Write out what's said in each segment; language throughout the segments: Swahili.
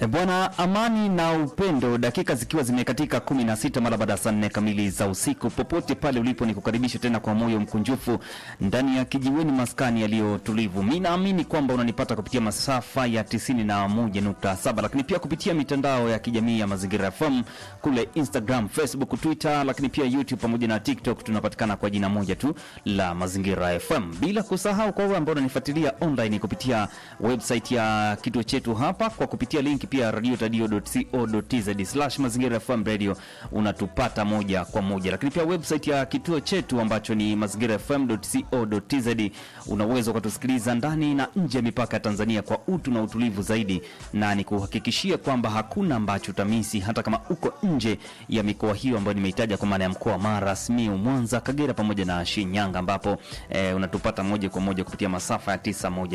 E bwana, amani na upendo, dakika zikiwa zimekatika kumi na sita mara baada ya saa nne kamili za usiku. Popote pale ulipo, ni kukaribisha tena kwa moyo mkunjufu ndani ya kijiweni, maskani yaliyo tulivu. Mi naamini kwamba unanipata kupitia masafa ya tisini na moja nukta saba lakini pia kupitia mitandao ya kijamii ya Mazingira FM kule Instagram, Facebook, Twitter, lakini pia YouTube pamoja na TikTok. Tunapatikana kwa jina moja tu la Mazingira FM, bila kusahau kwa wewe ambao unanifuatilia online kupitia website ya kituo chetu hapa kwa kupitia link pia radiotadio.co.tz slash mazingira FM radio unatupata moja kwa moja, lakini pia website ya kituo chetu ambacho ni mazingira fm.co.tz unaweza ukatusikiliza ndani na nje ya mipaka ya Tanzania kwa utu na utulivu zaidi, na ni kuhakikishia kwamba hakuna ambacho utamisi hata kama uko nje ya mikoa hiyo ambayo nimeitaja kwa maana ya mkoa wa Mara, Simiyu, Mwanza, Kagera pamoja na Shinyanga ambapo eh, unatupata moja kwa moja kupitia masafa ya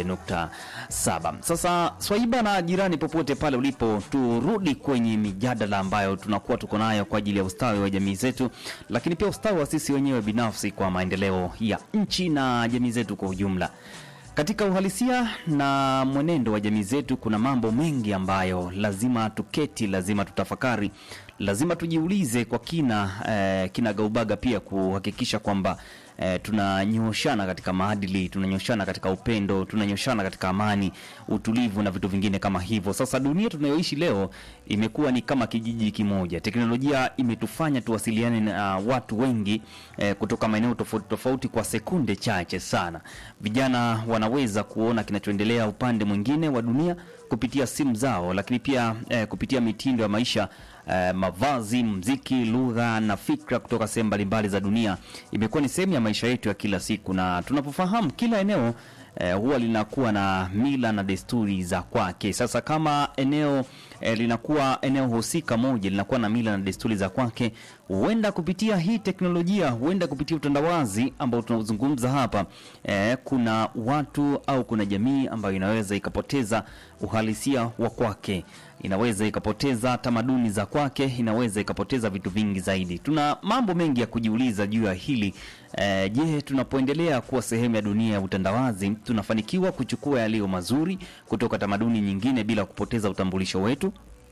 91.7. Sasa Swaiba na jirani, popote pale ulipo, turudi kwenye mijadala ambayo tunakuwa tuko nayo kwa ajili ya ustawi wa jamii zetu, lakini pia ustawi wa sisi wenyewe binafsi kwa maendeleo ya nchi na jamii zetu kwa ujumla. Katika uhalisia na mwenendo wa jamii zetu, kuna mambo mengi ambayo lazima tuketi, lazima tutafakari, lazima tujiulize kwa kina eh, kinagaubaga, pia kuhakikisha kwamba eh, tunanyoshana katika maadili, tunanyoshana katika upendo, tunanyoshana katika amani, utulivu na vitu vingine kama hivyo. Sasa dunia tunayoishi leo imekuwa ni kama kijiji kimoja. Teknolojia imetufanya tuwasiliane na watu wengi eh, kutoka maeneo tofauti tofauti kwa sekunde chache sana. Vijana wanaweza kuona kinachoendelea upande mwingine wa dunia kupitia simu zao, lakini pia eh, kupitia mitindo ya maisha eh, mavazi, mziki, lugha na fikra kutoka sehemu mbalimbali za dunia. Imekuwa ni sehemu ya maisha yetu ya kila siku, na tunapofahamu kila eneo eh, huwa linakuwa na mila na desturi za kwake. Sasa kama eneo eh, linakuwa eneo husika moja linakuwa na mila na desturi za kwake, huenda kupitia hii teknolojia, huenda kupitia utandawazi ambao tunazungumza hapa eh, kuna watu au kuna jamii ambayo inaweza ikapoteza uhalisia wa kwake inaweza ikapoteza tamaduni za kwake, inaweza ikapoteza vitu vingi zaidi. Tuna mambo mengi ya kujiuliza juu ya hili e, je, tunapoendelea kuwa sehemu ya dunia ya utandawazi tunafanikiwa kuchukua yaliyo mazuri kutoka tamaduni nyingine bila kupoteza utambulisho wetu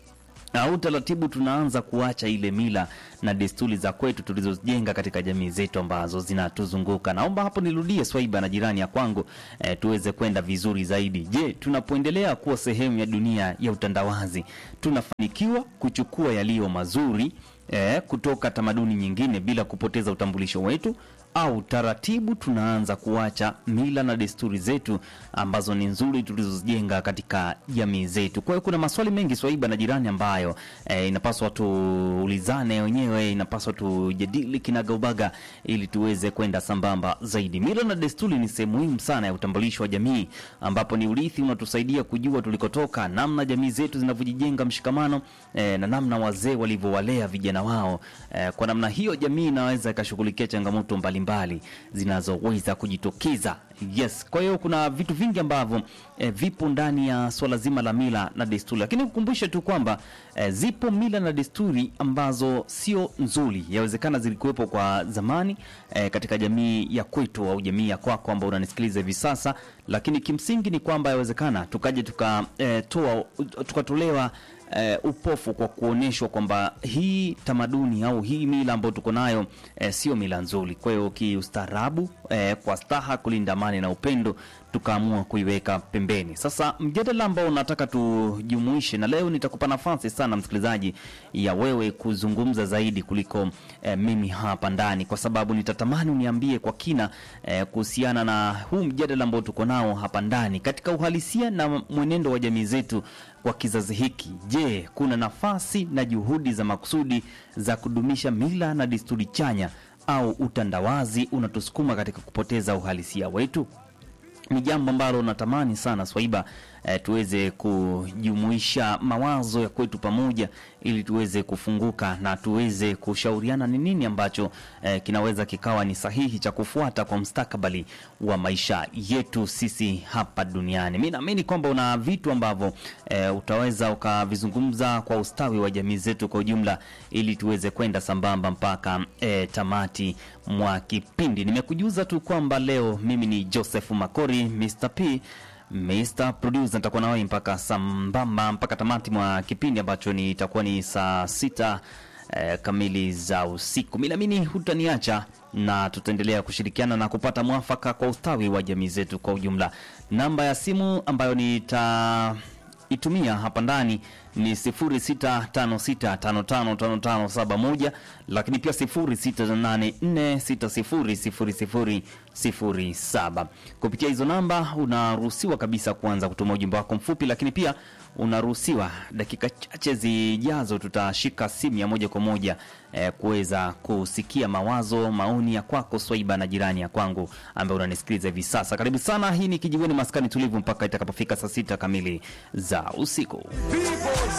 au taratibu tunaanza kuacha ile mila na desturi za kwetu tulizojenga katika jamii zetu ambazo zinatuzunguka. Naomba hapo nirudie Swaiba na jirani ya kwangu eh, tuweze kwenda vizuri zaidi. Je, tunapoendelea kuwa sehemu ya dunia ya utandawazi tunafanikiwa kuchukua yaliyo mazuri eh, kutoka tamaduni nyingine bila kupoteza utambulisho wetu au taratibu tunaanza kuacha mila na desturi zetu ambazo ni nzuri tulizozijenga katika jamii zetu. Kwa hiyo kuna maswali mengi Swaiba na jirani ambayo eh, inapaswa tuulizane wenyewe, inapaswa tujadili kinagaubaga ili tuweze kwenda sambamba zaidi. Mila na desturi ni sehemu muhimu sana ya utambulisho wa jamii, ambapo ni urithi unatusaidia kujua tulikotoka, namna jamii zetu zinavyojijenga mshikamano eh, na namna wazee walivyowalea vijana wao. Eh, kwa namna hiyo jamii inaweza ikashughulikia changamoto mbalimbali mbali zinazoweza kujitokeza. Yes, kwa hiyo kuna vitu vingi ambavyo eh, vipo ndani ya swala zima la mila na desturi, lakini kukumbushe tu kwamba eh, zipo mila na desturi ambazo sio nzuri. Yawezekana zilikuwepo kwa zamani eh, katika jamii ya kwetu au jamii ya kwako ambao unanisikiliza hivi sasa, lakini kimsingi ni kwamba yawezekana tukaje tukatoa eh, tukatolewa Uh, upofu kwa kuonyeshwa kwamba hii tamaduni au hii mila ambayo tuko nayo uh, sio mila nzuri. Kwa hiyo kiustaarabu, uh, kwa staha, kulinda amani na upendo, tukaamua kuiweka pembeni. Sasa mjadala ambao nataka tujumuishe, na leo nitakupa nafasi sana msikilizaji, ya wewe kuzungumza zaidi kuliko uh, mimi hapa ndani, kwa sababu nitatamani uniambie kwa kina uh, kuhusiana na huu mjadala ambao tuko nao hapa ndani katika uhalisia na mwenendo wa jamii zetu kwa kizazi hiki. Je, kuna nafasi na juhudi za makusudi za kudumisha mila na desturi chanya au utandawazi unatusukuma katika kupoteza uhalisia wetu? Ni jambo ambalo natamani sana Swaiba eh, tuweze kujumuisha mawazo ya kwetu pamoja ili tuweze kufunguka na tuweze kushauriana ni nini ambacho eh, kinaweza kikawa ni sahihi cha kufuata kwa mustakabali wa maisha yetu sisi hapa duniani. Mi naamini kwamba una vitu ambavyo eh, utaweza ukavizungumza kwa ustawi wa jamii zetu kwa ujumla, ili tuweze kwenda sambamba mpaka eh, tamati mwa kipindi. Nimekujuza tu kwamba leo mimi ni Joseph Makori Mr. P Mr Producer, nitakuwa nawe mpaka sambamba mpaka tamati mwa kipindi ambacho ni itakuwa ni saa sita eh, kamili za usiku. Mi naamini hutaniacha na tutaendelea kushirikiana na kupata mwafaka kwa ustawi wa jamii zetu kwa ujumla. Namba ya simu ambayo nitaitumia hapa ndani ni 0656555571 lakini pia 0684600007. Kupitia hizo namba unaruhusiwa kabisa kuanza kutuma ujumbe wako mfupi, lakini pia unaruhusiwa dakika chache zijazo tutashika simu ya moja kwa moja eh, kuweza kusikia mawazo, maoni ya kwako Swaiba na jirani ya kwangu ambaye unanisikiliza hivi sasa. Karibu sana, hii ni Kijiweni Maskani Tulivu mpaka itakapofika saa sita kamili za usiku. People